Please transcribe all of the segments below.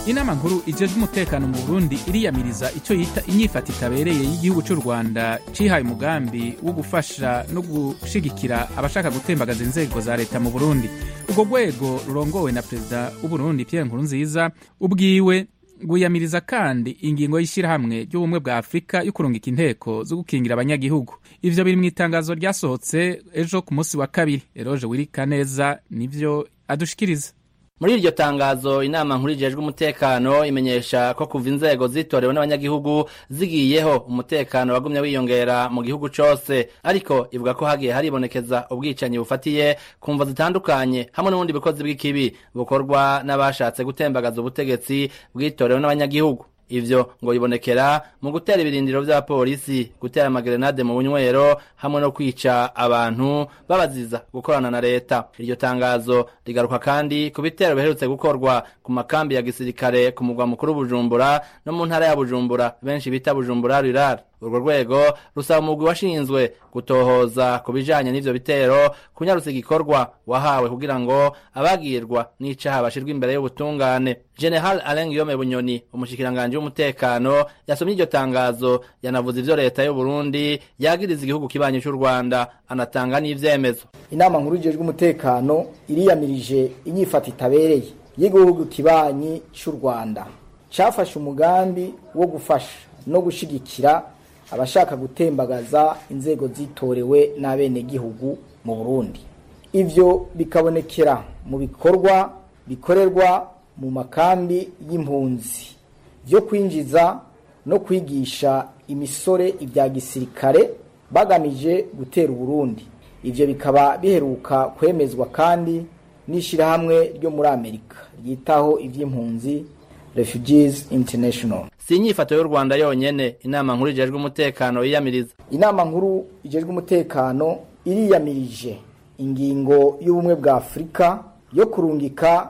inama nkuru ijejwe umutekano mu burundi iriyamiriza icyo yita inyifata itabereye y'igihugu cy'u rwanda cihaye umugambi wo gufasha no gushigikira abashaka gutembagaza inzego za leta mu burundi urwo rwego rurongowe na perezida w'uburundi pierre nkurunziza ubwiwe rwiyamiriza kandi ingingo y'ishyirahamwe ry'ubumwe bwa afurika yo kurungika inteko zo gukingira abanyagihugu ivyo biri mu itangazo ryasohotse ejo ku munsi wa kabiri eroje wirika neza nivyo adushikiriza muri iryo tangazo inama nkuru ijejwe umutekano imenyesha ko kuva inzego zitorewe n'abanyagihugu zigiyeho umutekano wagumye wiyongera mu gihugu cose ariko ivuga ko hagiye haribonekeza ubwicanyi bufatiye ku mvo zitandukanye hamwe n'ubundi bukozi bw'ikibi bukorwa n'abashatse gutembagaza ubutegetsi bwitorewe n'abanyagihugu ivyo ngo bibonekera mu gutera ibirindiro vy'abapolisi gutera amagerenade mu bunywero hamwe no kwica abantu babaziza gukorana na leta iryo tangazo rigaruka kandi ku bitero biherutse gukorwa ku makambi ya gisirikare ku mugwa mukuru bujumbura no mu ntara ya bujumbura benshi bita bujumbura rirari urwo rwego rusaba umugwi washinzwe gutohoza ku bijanye n'ivyo bitero kunyarutsa igikorwa wahawe kugira ngo abagirwa n'icaha bashirwe imbere y'ubutungane general alain guillaume bunyoni umushikiranganji w'umutekano yasomye iryo tangazo yanavuze ivyo leta y'u burundi yagiriza igihugu kibanyi c'u rwanda anatanga n'ivyemezo inama nkuru ijejwe umutekano iriyamirije inyifata itabereye y'igihugu kibanyi c'u rwanda cafashe umugambi wo gufasha no gushigikira abashaka gutembagaza inzego zitorewe n'abenegihugu mu Burundi ivyo bikabonekera mu bikorwa bikorerwa mu makambi y'impunzi vyo kwinjiza no kwigisha imisore ibya gisirikare bagamije gutera Uburundi ivyo bikaba biheruka kwemezwa kandi n'ishirahamwe ryo muri Amerika ryitaho ivy'impunzi Refugees International si inyifato y'u rwanda yonyene inama nkuru ijejwe umutekano yiyamiriza inama nkuru ijejwe umutekano iriyamirije ingingo y'ubumwe bwa afurika yo kurungika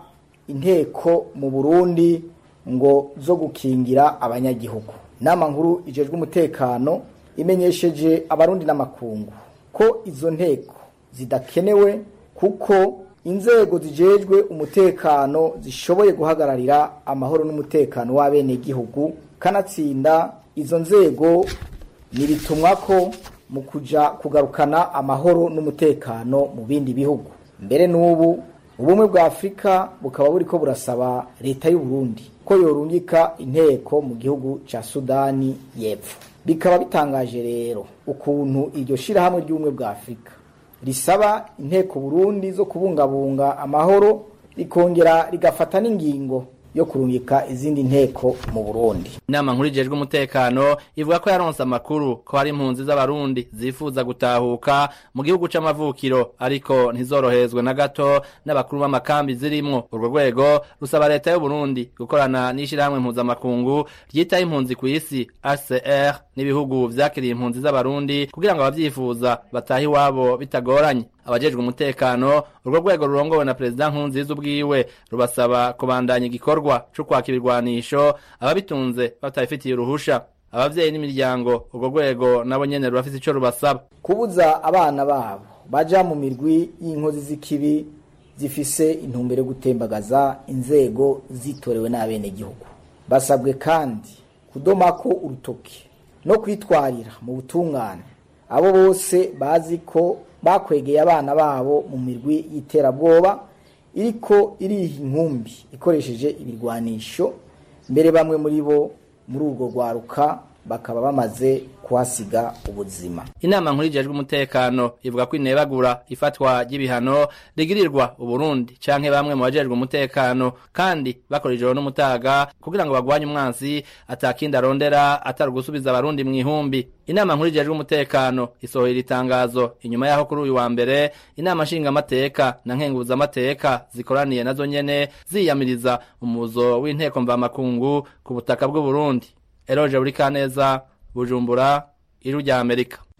inteko mu burundi ngo zo gukingira abanyagihugu inama nkuru ijejwe umutekano imenyesheje abarundi n'amakungu ko izo nteko zidakenewe kuko inzego zijejwe umutekano zishoboye guhagararira amahoro n'umutekano w'abenegihugu kanatsinda izo nzego niritumwa ko mu kuja kugarukana amahoro n'umutekano mu bindi bihugu mbere n'ubu ubumwe bwa afurika bukaba buriko burasaba leta y'u Burundi ko yorungika inteko mu gihugu ca sudani y'epfo bikaba bitangaje rero ukuntu iryo shirahamwe ry'ubumwe bwa afurika risaba inteko burundi zo kubungabunga amahoro rikongera rigafata n'ingingo yo kurungika izindi nteko mu burundi inama nkuru ijejwe umutekano ivuga ko yaronse amakuru ko hari impunzi z'abarundi zifuza gutahuka mu gihugu c'amavukiro ariko ntizoroherezwe na gato n'abakuru b'amakambi zirimwo urwo rwego rusaba leta y'uburundi gukorana n'ishirahamwe mpuzamakungu ryitaho impunzi ku isi hcr n'ibihugu vyakiriye impunzi z'abarundi kugira ngo abavyifuza batahe iwabo bitagoranye abajejwe umutekano urwo rwego rurongowe na perezida nkurunziza ubwiwe rubasaba kubandanya igikorwa co kwaka ibirwanisho ababitunze batabifitiye uruhusha abavyeyi n'imiryango urwo rwego nabo nyene rurafise ico rubasaba kubuza abana babo baja mu mirwi y'inkozi z'ikibi zifise intumbero yo gutembagaza inzego zitorewe n'abenegihugu basabwe kandi kudomako urutoki no kwitwarira mu butungane abo bose bazi ko bakwegeye abana babo mu mirwi y'iterabwoba iriko iriha inkumbi ikoresheje ibirwanisho mbere bamwe muri bo muri urwo rwaruka bakaba bamaze kuhasiga ubuzima inama nkuru ijejwe umutekano ivuga ko inebagura ifatwa ry'ibihano rigirirwa uburundi canke bamwe mu bajejwe umutekano kandi bakora ijoro n'umutaga kugira ngo bagwanye umwansi atakindi arondera atari ugusubiza abarundi mu ihumbi inama nkuru ijejwe umutekano isohoye itangazo inyuma yaho kuri uyu wa mbere inama nshingamateka na nkenguzamateka zikoraniye nazo nyene ziyamiriza umuzo w'inteko mvamakungu ku butaka bw'uburundi eroje buri kaneza bujumbura iru rya amerika